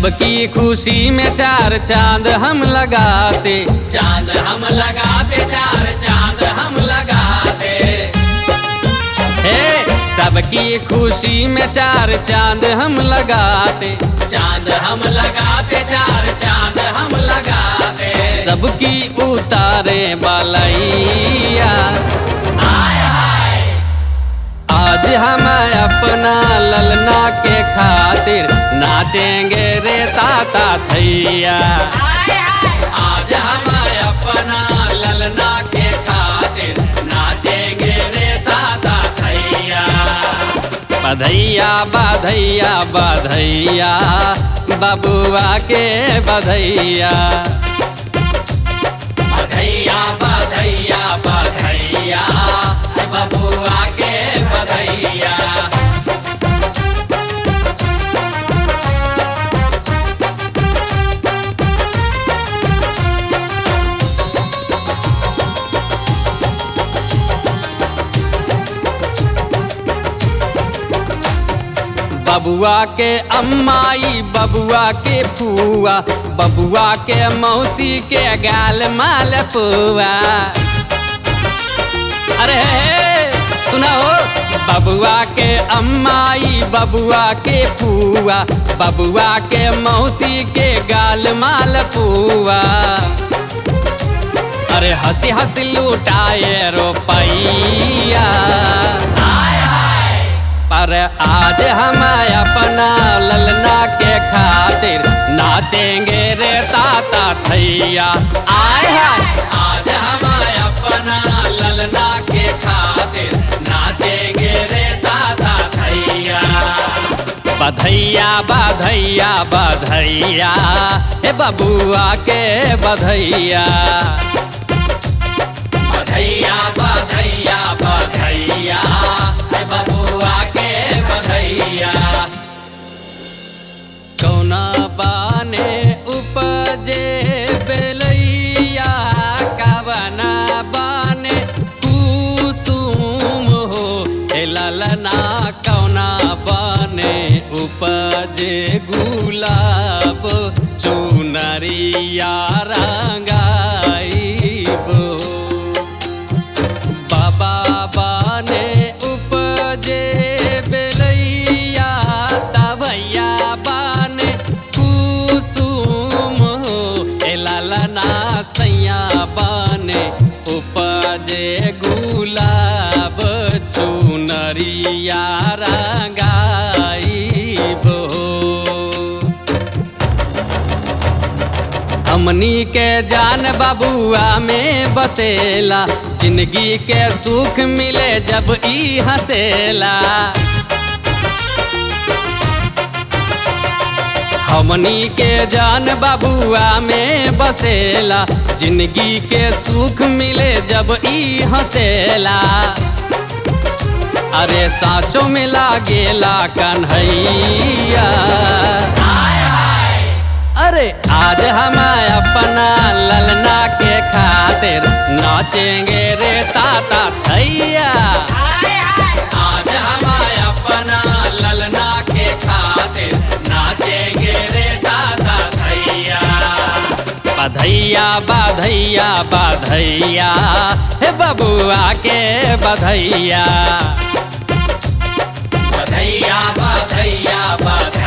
सबकी खुशी में चार चांद हम लगाते चांद हम लगाते चार चांद हम लगाते हे सबकी खुशी में चार चांद हम लगाते चांद हम लगाते चार चांद हम लगाते सबकी उतारे बालैया आय हाय आज हम अपना ललना के खातिर नाचेंगे रे ताता थैया आय हाय आज हम अपना ललना के खातिर नाचेंगे रे दादा थैया बधैया बधैया बधैया बबुआ के बधैया बधैया बधैया बधैया बबुआ के बधैया बबुआ के अम्माई बबुआ के फुआ बबुआ के मौसी के गाल माल पुआ अरे सुना हो बबुआ के अम्माई बबुआ के फुआ बबुआ के मौसी के गाल माल पुआ अरे हंसी हंसी लुटाए रुपैया आय हाय पर आज हम अपना ललना के खातिर नाचेंगे रे ताता थैया आय हाय आज हम अपना ललना के खातिर नाचेंगे रे दादा थैया बधैया बधैया बधैया हे बबुआ के बधैया बधैया बधैया बधैया हे बबुआ के बधैया कौना बाने उपजे बेलैया कवना बाने कुसुम हो हे ललना कौना बाने उपजे गुलाब चुनरिया रंगाइबो बाबा बाने उपजे बेलैया तभैया बाने कुसुम हो ए लालना सैया बाने उपजे गुलाब चुनरिया रंगाइबो हमनी के जान बबुआ में बसेला जिंदगी के सुख मिले जब ई हंसेला हमनी के जान बबुआ में बसेला जिंदगी के सुख मिले जब ई हंसेला अरे साचो में लागेला कन्हैया आय हाय अरे आज हम अपना ललना के खातिर नाचेंगे रे ताता थैया आय हाय आज हम अपना ललना के खातिर नाचेंगे रे दादा थैया बधैया बधैया बधैया हे बबुआ के बधैया बधैया बधैया बधैया